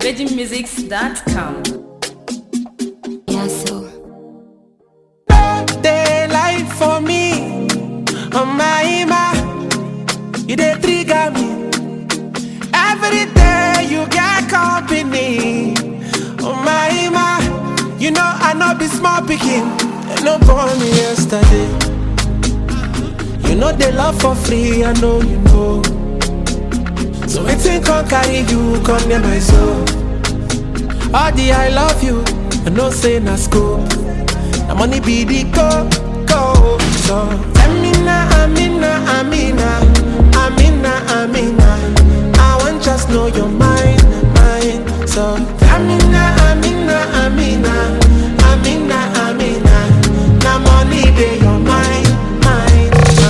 VeggieMusics.com. Yeah, so. Daylight for me, oh my ima, you dey trigger me. Every day you get company, oh my ima, you know I know be small pikin, they no born me yesterday. You know they love for free, I know you know. So wetin come carry you come near my soul? All the I love you, I know say na scope. Na money be the go, go. So Amina, Amina, Amina, Amina, Amina. I want just know your mind, mind. So Amina, Amina, Amina, Amina, Amina. Na money be your mind, mind,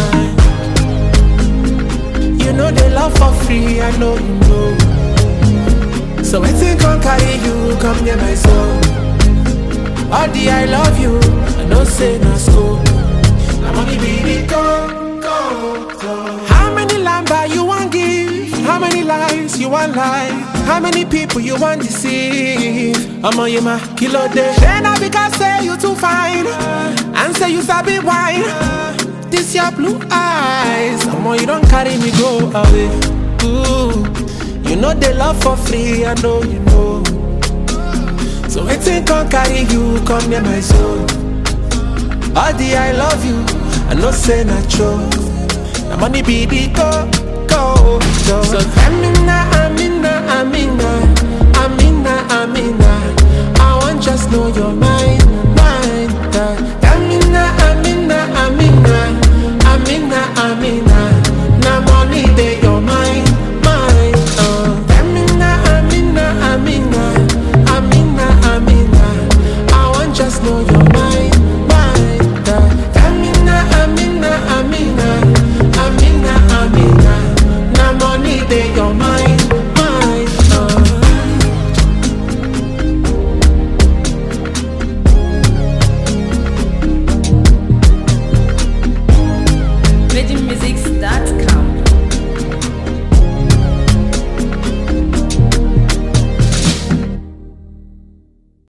mind. You know they love for free, I know you know. So wetin come carry you come near my soul? All the I love you, I know say na school. Na money be the go, go, go. How many lamba you want give? How many lies you want lie? How many people you want deceive? I'm on you ma kilo day. Then I because say you too fine, and say you sabi wine. This your blue eyes, I'm on you don't carry me go away. Ooh, you know they love for free, I know you know. So wetin come carry you come near my soul? All the I love you, I know say na true. Na money be the go, go, go. So Amina, Amina, Amina, Amina, Amina. I want just know your mind, mind. uh. Amina, Amina, Amina, Amina, Amina. Na money dey your mind, mind. Uh. Amina, Amina, Amina, Amina, Amina. I want just know your mind,